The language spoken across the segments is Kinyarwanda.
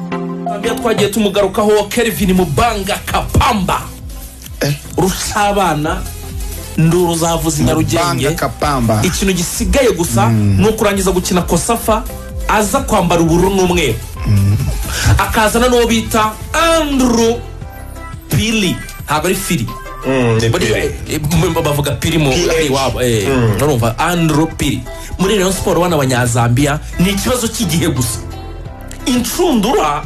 buriya twagiye tumugarukaho kelvin mubanga kapamba rusabana nduru zavuze nyarugenge Banga kapamba ikintu gisigaye gusa ni ukurangiza gukina kosafa aza kwambara ubururu n'umweru akazana n'uwo bita andrew pili ntabwo ari fili Buriya, eh, m- bavuga piri mu PH. iwabo eh, urumva andrew piri muri rayon siporo bana abanyazambiya ni ikibazo cy'igihe gusa inshundura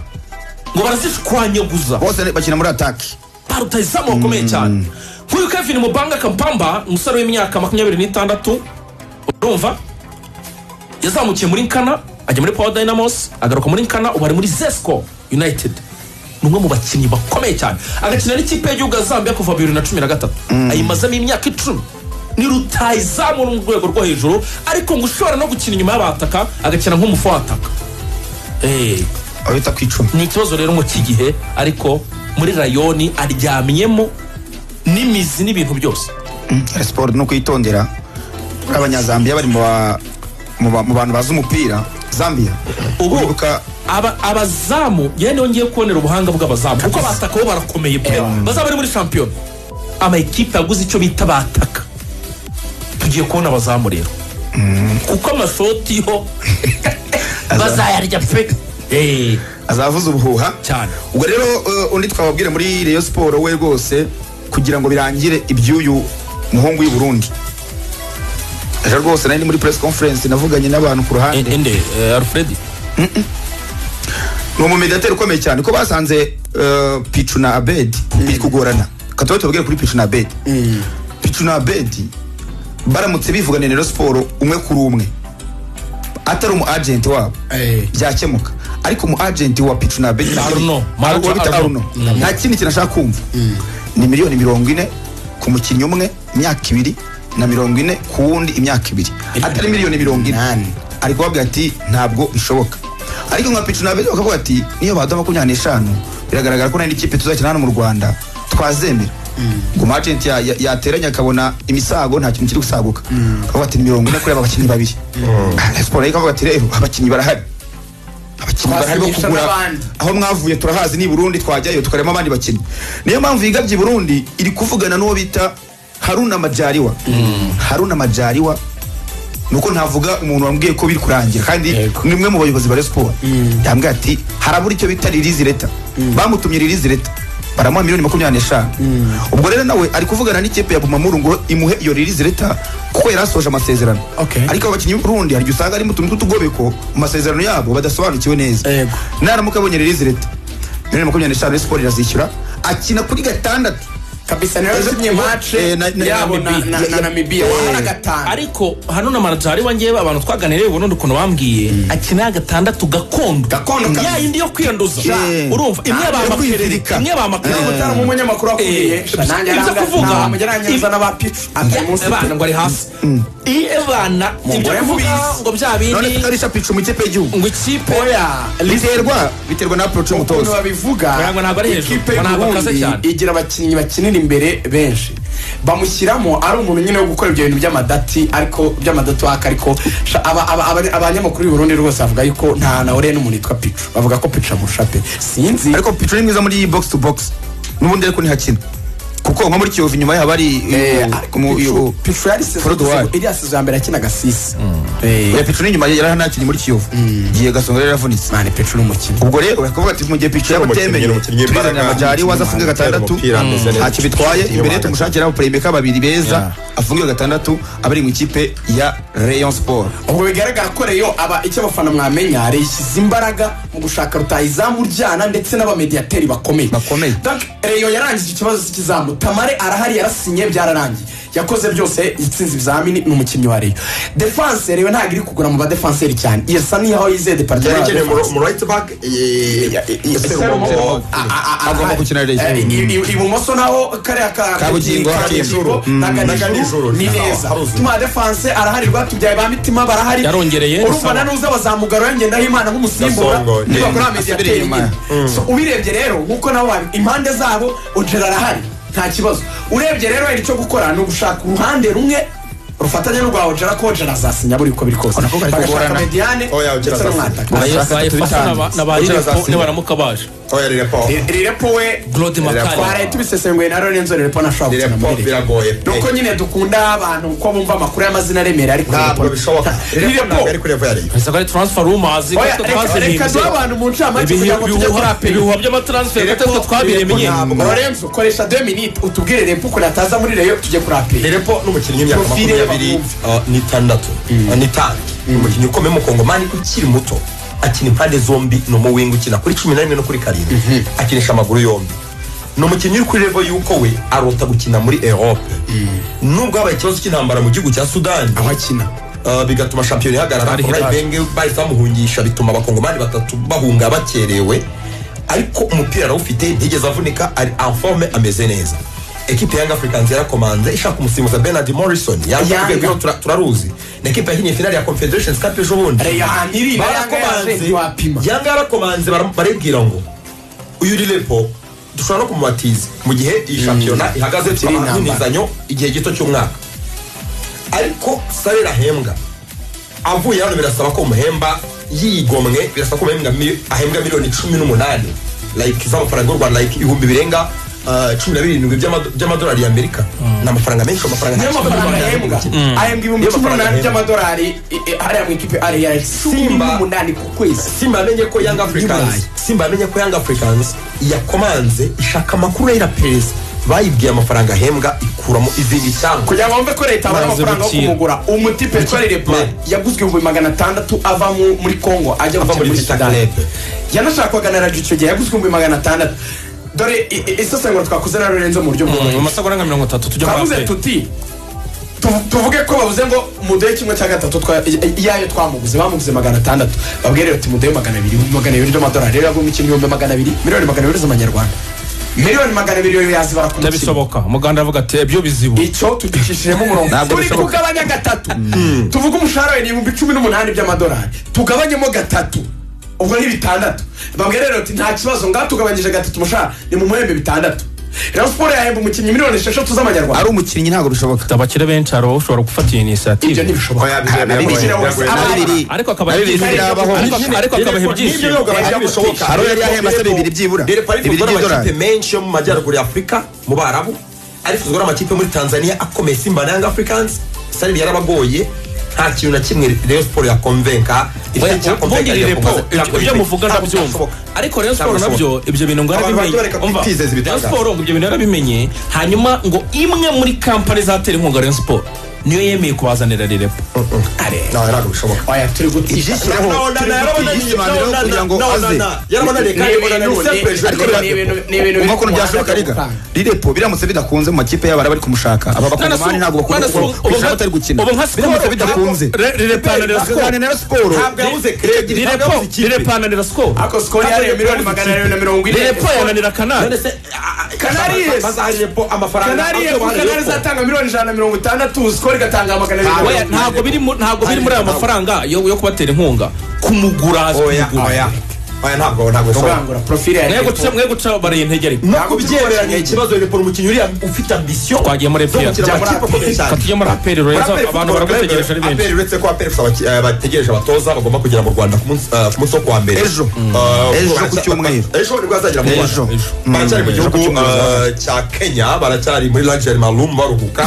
ngo barazishwanyaguza bose ni- bakina muri ataki paruta izamu bakomeye cyane nk'uyu kevin mubanga kampamba umusore w'imyaka makumyabiri n'itandatu urumva yazamukiye muri nkana ajya muri power dynamos agaruka muri nkana ubu ari muri zesco united ni umwe mu bakinnyi bakomeye cyane agakina n'ikipe y'igihugu ya zambia kuva bibiri na cumi na gatatu ayimazemo imyaka icumi ni rutayizamu mu rwego rwo hejuru ariko ngo ushobora no gukina inyuma y'abataka agakina nk'umufu w'ataka Eh, abita ku icumi ni ikibazo rero ngo cy'igihe ariko muri rayoni aryamyemo n'imizi n'ibintu byose Mm, siporo ni ukuyitondera kuri abanyazambiya bari mu ba- mu ba- mu bantu bazi umupira zambiya ubu uribuka aba- abazamu yewe niho ngiye kubonera ubuhanga bw'abazamu kuko abataka bo barakomeye pe bazaba bari muri shampiyona amakipe yaguze icyo bita bataka tugiye kubona abazamu rero kuko amashoti yo bazayarya pe Eh, azavuza ubuhuha cyane ubwo rero eh, undi twababwire muri reyo siporo we rwose kugira ngo birangire iby'uyu muhungu w'i burundi ejo rwose nari ndi muri press conference navuganye n'abantu ku ruhande Eh, ende eh, alfred ni umumediateri ukomeye cyane ko basanze eh, pichu na abedi biri kugorana kataba tubabwire kuri pichu na abedi pichu na abedi baramutse bivugana rero siporo umwe kuri umwe atari umu agenti wabo byakemuka ariko umu agenti wa pichu na abedi Arno. Arno, bita Arno. Mm. nta kindi kintu ashaka kumva ni miliyoni mirongo ine ku mukinnyi umwe imyaka ibiri na mirongo ine ku wundi imyaka ibiri atari miliyoni mirongo ine ari kuvuga ati ntabwo bishoboka ariko nka picu nabe bakavuga ati niyo baduha makumyabiri n'eshanu biragaragara ko n'indi kipe tuzakina hano mu rwanda twazemera ngo umwajenti ya- ya- yateranye akabona imisago nta kintu kiri gusaguka akavuga ati "Ni mirongo ine kuri aba bakinnyi babiri siporo ariko akavuga ati rero abakinnyi barahari abakinnyi barahari bo Twasinyisha kugura n'abandi. aho mwavuye turahazi ni i burundi twajyayo tukarema abandi bakinnyi niyo mpamvu yigabye i burundi iri kuvugana n'uwo bita haruna majariwa haruna majariwa nuko ntavuga umuntu wambwiye ko biri kurangira kandi Yego. ni umwe mu bayobozi ba Rayon siporo yambwiye ati harabura icyo bita ririzi leta bamutumye ririzi leta baramuha miliyoni makumyabiri n'eshanu ubwo rero nawe ari kuvugana n'ikipe ya bumamuru ngo imuhe iyo ririzi leta kuko yari asoje amasezerano Okay. ariko abo bakinnyi b'urundi hari igihe usanga ari mu tuntu tw'utugobeko mu masezerano yabo badasobanukiwe neza Yego. naramuka abonye ririzi leta miliyoni makumyabiri n'eshanu Rayon siporo irazishyura akina kuri gatandatu kabisa niyo yasimye mace Eh, na- na- yabo na- na na- ya- na namibiya wabona gatanu ariko hano na manajari wanjyewe abantu twaganiriye ubundi ukuntu bambwiye akina gatandatu gakondo Gakondo kabisa. ya yindi yo kwiyanduza Yeah. urumva imwe Ah, yo bamakerere kwizirika. imwe bamakerere umutarama umunyamakuru wakuriye Eh, nanjye ibyo aranga- kuvuga- nta wamugera arangiza n'aba picu atari munsi abana ngo ari hasi iyo abana ibyo Umugore kuvuga mwiza. ngo bya none bindi tutarisha picu mu ikipe y'igihugu ngo ikipe oya biterwa biterwa na approach ukuntu y'umutoza babivuga Oya, ngo ntabwo ari hejuru. ikipe Ngo ntabwo akaze y'uburundi cyane. igira abakinnyi bakinira imbere benshi bamushyiramo ari umuntu nyine wo gukora ibyo bintu by'amadati ariko by'amadati waka ariko sha- aba- aba- aba- abanyamakuru y'uburundi rwose bavuga yuko nta nawe rero n'umuntu yitwa picu bavuga ko picu amurusha pe sinzi ariko picu ni mwiza muri box to box n'ubundi ariko ntihakina kuko nko muri kiyovu inyuma yaho bari Eh, eh, ariko mu- Pichu- iyo- picu yari sezo Frodo iriya sezo ya mbere yakinaga sisi Eh, ya picu ni inyuma yari anakinnye muri kiyovu gihe gasonga yari yaravunitse mani picu ni umukinnyi ubwo rero bakavuga ati mu gihe picu yaba umukinnyi, atemeye umukinnyi turizanira imbaraga, amajari waza afunge umukinnyi gatandatu umupira ameze neza. ntacyo bitwaye Umukinnyi imbere wa tumushakira abapurebeka babiri beza afunge gatandatu abari mu ikipe ya rayon sport ubwo bigaragara ko reyo aba icyo abafana mwamenya reyishyize imbaraga mu gushaka rutayizamu ryana ndetse n'abamediyateri bakomeye Bakomeye. Donc, reyo yarangije ikibazo cy'ikizamu tamare arahari yarasinye byararangiye yakoze byose yatsinze ibizamini ni umukinnyi wa reyo defanse reyo ntabwo iri kugura mu badefanseri cyane yesa niho yizeye yerekeye departement mu right back Agomba gukina Reyo. ibumoso naho kariya ka- Kabugingo, Kabugingo, Kabugingo, na na Kanijuru Kanijuru, ni naho neza haruzuye. tuma defanse arahari rwatubyaye ba mitima barahari Yarongereye, urumva sawa. na nuza bazamugarura ngendaho imana nk'umusimbura Gasongo, niba yeah. kuri amezi Asubire yateye inyuma. inyuma So, ubirebye rero nk'uko nawe wabi- impande zabo ojera arahari nta kibazo urebye rero hari icyo gukora ni ugushaka uruhande rumwe rufatanye n'urwa ojera ko ojera azasinya buri uko biri kose Nakuvuga ari bagashaka kugorana. mediane Oya, Ojera ndetse azasinya. n'umwataka bayifasha na ba- na ba Ujya Liverpool azasinya. nibaramuka baje oya rirepo rirepo we Claude Makari twaraye tubisesenguye na Lorenzo rirepo na Shaw rirepo biragoye pe. nuko nyine dukunda abantu ko bumva amakuru y'amazina aremera ariko ntabwo bishoboka rirepo rirepo ntabwo ari kuri repo ya rirepo gusa ko ari transfer rumors Oya, ko reka- reka duhe twazihimbye abantu mu ncamake kugira ngo tujye kuri ibihuha aperi ibihuha by'amatransfer Reka- kuko twabiremenye Reka- ntabwo- Lorenzo koresha 2 minutes utubwire repo ukuntu ataza muri reyo tujye kuri aperi rirepo n'umukinnyi w'imyaka Profile makumyabiri y'abahungu. uh, n'itandatu uh, n'itanu umukinnyi ukomeye w'umukongomani ukiri muto akina impande zombi ni umuwinga ukina kuri cumi na rimwe no kuri karindwi akinisha amaguru yombi ni umukinnyi uri kuri revo y'uko we arota gukina muri erope nubwo habaye ikibazo cy'intambara mu gihugu cya sudani aho akina Uh, bigatuma shampiyona ihagarara Barihe Korayi baje. benge bahise bamuhungisha bituma abakongomani batatu bahunga bakerewe ariko umupira arawufite ntigeze avunika ari enforme ameze neza ekipe ya Young Africa nzira komanze ishaka umusimbuza Bernard Morrison yanga Yanga. urwego tura- turaruzi ni ekipe yahinnye finale ya Confederations Cup ejo bundi Reyo ahantu iri na Yanga yaje barakomanze ntiwapima yanga yarakomanze bara- baribwira ngo uyu rirepo dushobora no kumubatiza mu gihe iyi shampiyona ihagaze Kiri intambara. tukahanizanyo igihe gito cy'umwaka ariko sarera ahembwa avuye hano birasaba ko umuhemba yigomwe birasaba ko umuhemba mi- ahembwa miliyoni cumi n'umunani like z'amafaranga y'u rwanda like ibihumbi birenga uh, cumi na birindwi by'ama- by'amadolari y'amerika ni amafaranga menshi amafaranga niyo mafaranga ahembwa ahembwa ibihumbi Niyo cumi mafaranga n'umunani ahembwa. by'amadolari i- i- hariya mu ikipe ariya cumi Simba. n'umunani ku kwezi simba yamenye ko young africans Burayi. simba yamenye ko young africans yakomanze ishaka amakuru ya irapeza bayibwiye amafaranga ahembwa ikuramo izindi cyangwa kugira ngo wumve ko leta abona Maze amafaranga yo bukira. kumugura umuti peteroli repo Ma- yaguzwe ibihumbi magana atandatu ava mu- muri kongo ajya Ava gukina muri muri Vita sudani Club. yanashakwaga na radiyo icyo gihe yaguzwe ibihumbi magana atandatu dore i- i- isesengura twakoze na lorenzo mu buryo bworoshye mu masago arenga mirongo itatu tujya muri twavuze aperi tuti tu- tuvuge ko bavuze ngo mudehe kimwe cya gatatu twa- i- iyayo twamuguze bamuguze magana atandatu babwire bati mudehe magana abiri ibihumbi magana abiri by'amadolari rero yagura umukinnyi ibihumbi magana abiri miliyoni magana abiri z'amanyarwanda miliyoni magana abiri yo yazibara ku mukinnyi bitabisoboka umuganda aravuga ati ibyo bizibu icyo tugicishijemo umurongo Ntabwo turi bishoboka. kugabanya gatatu tuvuge umushahara we ni ibihumbi cumi n'umunani by'amadolari tugabanyemo gatatu ubwo ni bitandatu babwira rero ati nta kibazo ngaho tugabanyije gatatu umushahara ni mu muhembe bitandatu rero siporo yahemba umukinnyi miliyoni esheshatu z'amanyarwanda ari umukinnyi ntabwo bishoboka abakire benshi hari ushobora gufata iyi inisiyative ibyo ntibishoboka Oya, biragoye, Nta biragoye, mikino wese biragoye. aba- Na bibiri. ariko akaba Na bibiri birabaho. ariko- ariko akabaha ibyishimo hari uwo yari yahemba se bibiri byibura bibiri by'idolari amakipe menshi yo mu majyaruguru ya afurika mu barabu ariko tugura amakipe muri tanzania akomeye simba na young africans sarili yarabagoye nta kintu na kimwe rayon sport yakonvenka ubundi ni repo ibyo muvuga ndabyumva Ntabwo ariko rero siporo Ntabwo nabyo ibyo bintu ngo Abantu yarabimenye bareka umva kwitizeza rero ibitangaza. siporo ngo ibyo bintu yarabimenye hanyuma ngo imwe muri kampani zatera inkunga rero siporo niyo yemeye kubazanira rirepo ntawe ntabwo bishoboka oya turi gutisha ibyishimo Umva umva ukuntu byashoboka riga rirepo biramutse bidakunze mu makipe yabo bari kumushaka aba bakongomani ntabwo bakunda kwishyura batari gukina biramutse bidakunze Sudani na Rayon siporo yabuze kredit rirepananira sikoro ako sikoro yari miliyoni magana arindwi na mirongo ine rirepo yananira kanari kanari yego kanari izatanga miliyoni ijana na mirongo itandatu sikoro igatanga magana Ah, abiri oya, ntabwo biri mu- ntabwo biri muri aya Ntabwo. mafaranga yo yo kubatera inkunga kumugura hasi oya kumugura oya oya ntabwo ntabwo bishoboka kurangura profile ya mwego Repo. guca mwe guca baraye intege ariko no kubyemeranya ikibazo reporo umukinnyi uriya ufite ambisiyo twagiye muri FPR gukina amakipe akomeye cyane tujye muri aperi rero abantu baragutegereje ari benshi aperi uretse ko aperi bategereje abatoza bagomba kugera mu rwanda ku munsi- eh, ku munsi wo kuwa mbere Ejo. Eh, Ejo baracya- ku cyumweru. ejo nibwo azagera mu Ejo. rwanda Ejo. baracyari mu Mm. gihugu Ejo ku cyumweru. eh, cya kenya baracyari muri lageri marumu baruhuka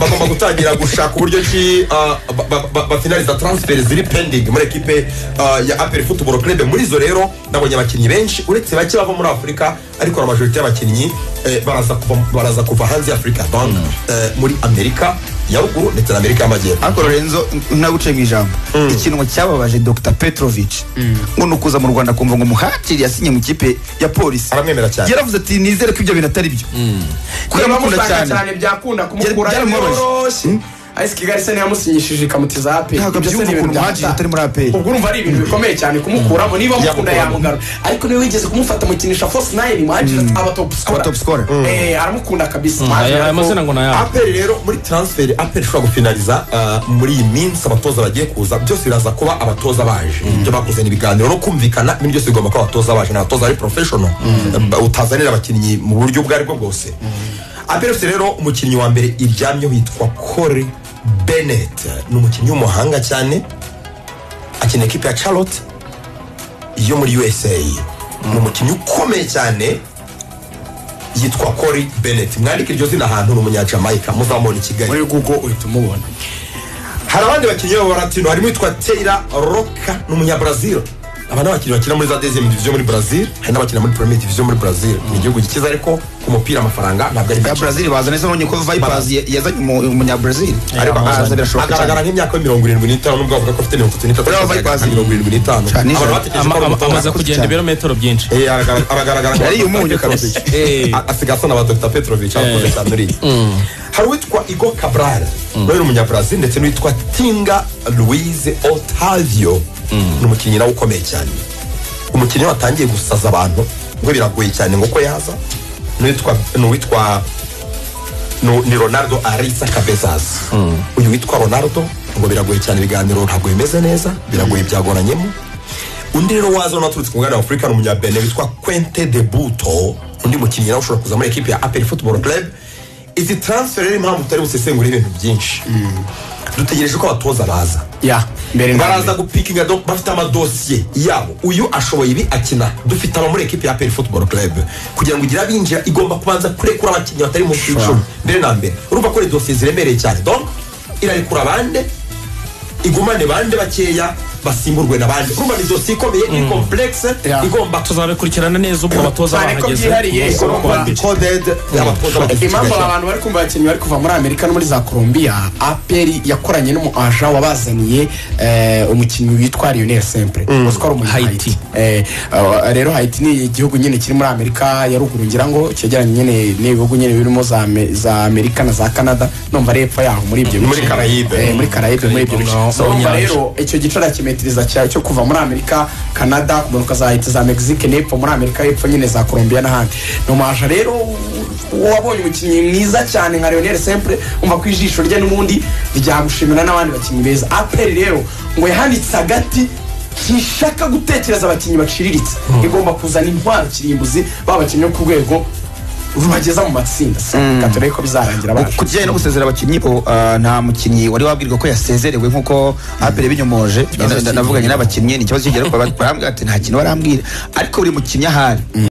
bagomba gutangira gushaka uburyo ki eh, ba- ba- ba- bafinaliza transfer ziri pending muri ekipe eh, ya aperi futuboro club muri izo rero nabonye abakinnyi benshi uretse bake bava muri afurika ariko na majorite y'abakinnyi eh, baraza kuva- baraza kuva hanze y'afurika donc eh, muri amerika ya ruguru ndetse na amerika y'amajyepfo ariko lorenzo naguciye mu ijambo ikintu cyababaje dr petrovic ngo ni ukuza mu rwanda kumva ngo umuhatiri yasinye mu kipe ya polisi aramwemera cyane yaravuze ati nizere ko ibyo bintu atari byo kuko Niba aramukunda mushaka cyane cyane byakunda kumukura byaramubabaje. byoroshye ariko kigali se ntiyamusinyishije ikamutiza aperi Ntabwo Ibyo se abyumva ni ibintu ukuntu bya Magic data. atari muri APR. ubwo urumva ari ibintu bikomeye cyane kumukuramo niba amukunda Yamukuramo. yamugarura ariko niwe wigeze kumufata amukinisha fose nayini mwajiri aba top scorer. Aba top scorer. Eh, aramukunda kabisa Magic aya aya ariko- mazina ngo ni ayabo aperi rero muri transfer aperi ishobora gufinaliza uh, muri iyi minsi abatoza bagiye kuza byose biraza kuba abatoza baje ibyo bakoze ni ibiganiro no kumvikana ibintu byose bigomba kuba abatoza baje ni abatoza bari professional Eh, utazanira abakinnyi mu buryo ubwo aribwo bwose aperi fc rero umukinnyi wa mbere iryamyeho yitwa Corey Bennett ni umukinnyi w'umuhanga cyane akina ekipe ya Charlotte yo muri USA ni umukinnyi ukomeye cyane yitwa Corey Bennett mwandike iryo zina ahantu ni umunyajamayika muzamubona i Kigali muri google uhita umubona hari abandi bakinnyi b'abaratino harimo uwitwa Taylor Roca ni umunyabrazil aba ni abakinnyi bakina muri za deuxième division muri Brazil hari n'abakina muri premier division muri Brazil ni igihugu gikiza ariko ku mupira amafaranga ntabwo ari ya make brazil baza neza none ko vipers ya- yazanye umu- umunyabrazil ariko ahaza birashoboka agaragara cyane nk'imyaka yo mirongo irindwi n'itanu nubwo bavuga ko afite mirongo itatu n'itatu Buriya agaragara Vipers- nka mirongo irindwi n'itanu Cyane. abantu batekereje ko ari umutoza. amaze kugenda cyane. ibirometero byinshi Eh, aragara- aragaragara nka Yariye Dr. umunyu Petrovic. kabisa. Eh, a- asigaye asa na ba dr petrovic arakuze cyane uriya hari uwitwa igo cabral nawe ni umunyabrazil ndetse n'uwitwa tinga louise otavio ni umukinnyi nawe ukomeye cyane umukinnyi watangiye gusaza abantu ngo biragoye cyane ngo ko yaza n'uwitwa n'uwitwa nu- ni ronaldo arisa cabezas uyu witwa ronaldo ngo biragoye cyane ibiganiro ntabwo bimeze neza biragoye byagoranyemo undi rero waza unaturutse ku mugabane wa afurika ni umunyabene witwa quente de buto undi mukinnyi nawe ushobora kuza muri ekipi ya apel football club izi transfer rero impamvu tutari busesengura ibintu byinshi dutegereje ko abatoza baza ya mbere na baraza mbere. gupikinga do- bafite amadosiye yabo uyu ashoboye ibi akina dufite aba muri ekipi ya apel football club kugira ngo ugire abinjira igomba kubanza kurekura abakinnyi batari mu icumi mbere na mbere urumva ko ari dosiye ziremereye cyane donc irarekura bande igumane bande bakeya basimburwe na bande urumva ni dosiye ikomeye ni complexe Yeah. igomba tuzabikurikirana neza ubwo abatoza cyane ko bahageze byihariye umunsi wa igomba- kuwa mbere. coded abatoza bagifite impamvu kigali. aba bantu bari kumva abakinnyi bari kuva muri amerika no muri za colombia aperi yakoranye n'umu aja wabazaniye eh, umukinnyi witwa lionel sempre uzwi ko ari umu- Haiti. Haiti. Eh, ah, rero haiti ni igihugu nyine kiri muri amerika ya ruguru ngira ngo cyegeranye nyine n'ibihugu nyine birimo za Ame- za amerika na za canada numva ari hepfo yaho muri ibyo Muri bice. Caraïbe. Eh, muri carayibe muri ibyo bice Ngaho So, urumva nyanja. rero icyo gice urakimetiriza cya cyo kuva muri amerika canada kumanuka za hiti za mexique n'epfo muri amerika y'epfo nyine za colombia n'ahandi ni umuhaja rero wabonye umukinnyi mwiza cyane nka leonel sempre umva ko ijisho rye n'ubundi ryagushimira n'abandi bakinnyi beza aperi rero ngo yahanitse agati ntishaka gutekereza abakinnyi baciriritse igomba kuzana intwaro kirimbuzi babakinnyi bo ku rwego rubageza mu matsinda katore ko bizarangira ku baje kijyanye no gusezera abakinnyi bo ah, nta mukinnyi wari wabwirwa ko yasezerewe nk'uko apel binyomoje navuganye n'abakinnyi ni ikibazo kigera barambwira ati nta kintu barambwira ariko buri mukinnyi ahari